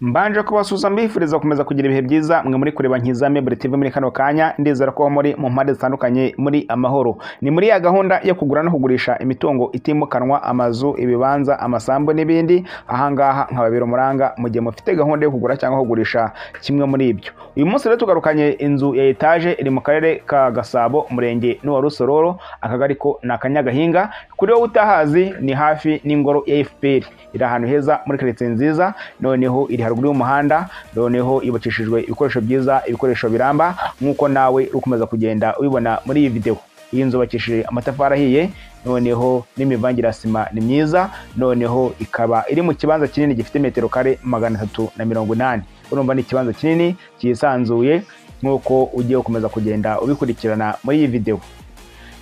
Mbanje kubasuhuza mbifuriza gukomeza kugira ibihe byiza mwe muri kureba Nkiza Mebure TV muri kano kanya ndizera ko muri mu mpande zitandukanye muri amahoro ni muri ya gahunda yo kugura no kugurisha imitungo itimukanwa amazu ibibanza amasambu n'ibindi ahangaha nkababira umuranga mu gihe mufite gahunda yo kugura cyangwa kugurisha kimwe muri ibyo uyu munsi rero tugarukanye inzu ya etaje iri mu karere ka Gasabo umurenge n'uwa Rusororo akagari ko ni Akanyagahinga kuri wowe utahazi ni hafi n'ingoro ya FPR iri ahantu heza muri karitsiye nziza noneho iri haruguru y'umuhanda noneho yubakishijwe ibikoresho byiza ibikoresho biramba nk'uko nawe uri gukomeza kugenda ubibona muri iyi videwo iyi nzu yubakishije amatafari ahiye noneho n'imivangire ya sima ni myiza noneho ikaba iri mu kibanza kinini gifite metero kare magana atatu na mirongo inani urumva ni ikibanza kinini cyisanzuye nk'uko ugiye gukomeza kugenda ubikurikirana muri iyi videwo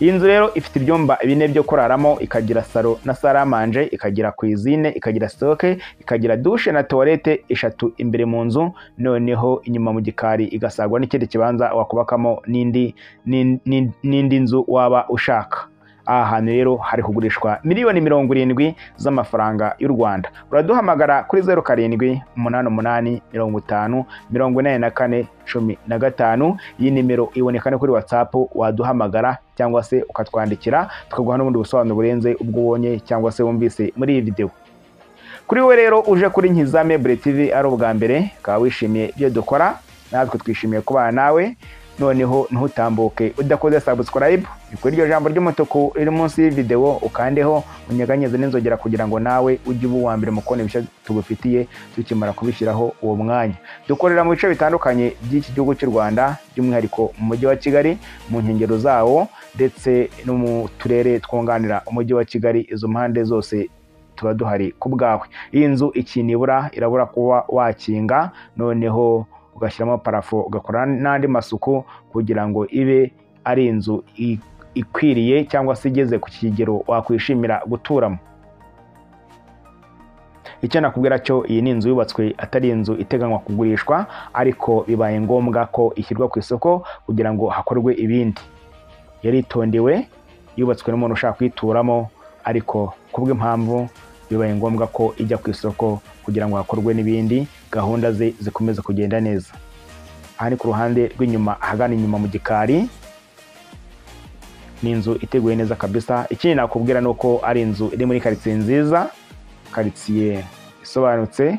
iyi nzu rero ifite ibyumba bine byo kuraramo ikagira salo na saramanje ikagira kwizine ikagira sitoke ikagira dushe na tuwarete eshatu imbere mu nzu noneho inyuma mu gikari igasagwa n'ikindi kibanza wakubakamo n'indi n'indi nzu waba ushaka aha hantu rero hari kugurishwa miliyoni mirongo irindwi z'amafaranga y'u rwanda uraduhamagara kuri zeru karindwi umunani umunani mirongo itanu mirongo inani na kane cumi na gatanu iyi nimero iboneka no kuri watsapu waduhamagara cyangwa se ukatwandikira tukaguha n'ubundi busobanuro burenze ubwo ubonye cyangwa se wumvise muri iyi videwo kuri we rero uje kuri nkiza mebure tivi ari ubwa mbere ukaba wishimiye ibyo dukora natwe twishimiye kubana nawe noneho ntutambuke udakoze subscribe kuri iryo jambo ry'umutuku riri munsi y'ividewo ukandeho unyeganyeze n'inzogera kugira ngo nawe ujye uba uwa mbere mu kubona ibishya tugufitiye tukimara kubishyiraho uwo mwanya dukorera mu bice bitandukanye by'iki gihugu cy'u rwanda by'umwihariko mu mujyi wa kigali mu nkengero zawo ndetse no mu turere twunganira umujyi wa kigali izo mpande zose tuba duhari ku bwawe iyi nzu ikinibura irabura kuba wakinga noneho ugashyiramo parafo ugakora n'andi masuku kugira ngo ibe ari inzu ikwiriye cyangwa se igeze ku kigero wakwishimira guturamo icyo nakubwira cyo iyi ni inzu yubatswe atari inzu iteganywa kugurishwa ariko bibaye ngombwa ko ishyirwa ku isoko kugira ngo hakorwe ibindi yaritondewe yubatswe n'umuntu ushaka kuyituramo ariko kubw'impamvu bibaye ngombwa ko ijya ku isoko kugira ngo hakorwe n'ibindi gahunda ze zikomeze kugenda neza aha ni ku ruhande rw'inyuma ahagana inyuma mu gikari ni inzu iteguye neza kabisa ikindi nakubwira ni uko ari inzu iri muri karitsiye nziza karitsiye isobanutse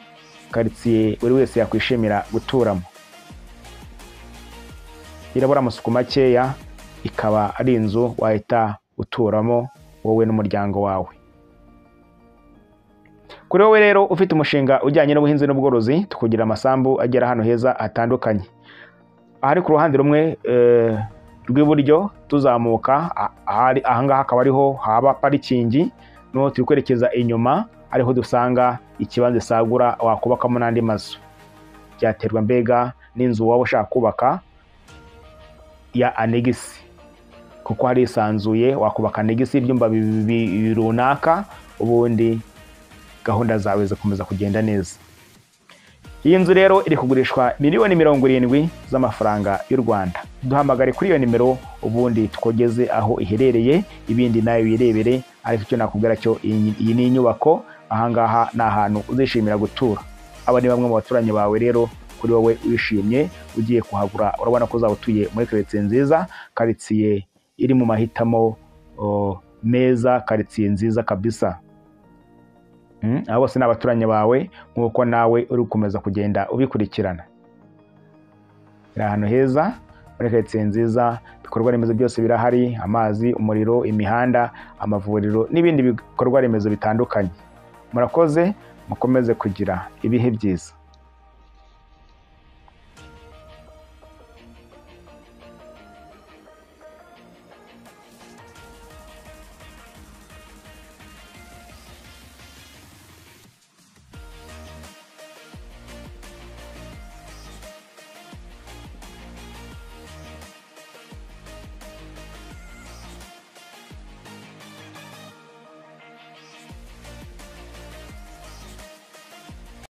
karitsiye buri wese yakwishimira guturamo irabura amasuku makeya ikaba ari inzu wahita uturamo wowe n'umuryango wawe kuri wowe rero ufite umushinga ujyanye n'ubuhinzi n'ubworozi tukugira amasambu agera ahantu heza hatandukanye ahari ku ruhande rumwe rw'iburyo tuzamuka ahangaha akaba ariho haba parikingi n'uwo turi kwerekeza inyuma ariho dusanga ikibanza isagura wakubakamo n'andi mazu byaterwa mbega n'inzu waba ushaka kubaka ya anegisi kuko hari isanzuye wakubaka anegisi ibyumba runaka ubundi gahunda zawe zikomeza kugenda neza iyi nzu rero iri kugurishwa miliyoni mirongo irindwi z'amafaranga y'u rwanda duhamagare kuri iyo nimero ubundi twogeze aho iherereye ibindi nawe wirebere ariko icyo nakubwira cyo iyi ni inyubako ahangaha ni ahantu uzishimira gutura aba ni bamwe mu baturanyi bawe rero kuri wowe wishimye ugiye kuhagura urabona ko uzaba utuye muri karitsiye nziza karitsiye iri mu mahitamo meza karitsiye nziza kabisa aba bose ni abaturanyi bawe nk'uko nawe uri gukomeza kugenda ubikurikirana biri ahantu heza muri karitsiye nziza ibikorwa remezo byose birahari amazi umuriro imihanda amavuriro n'ibindi bikorwa remezo bitandukanye murakoze mukomeze kugira ibihe byiza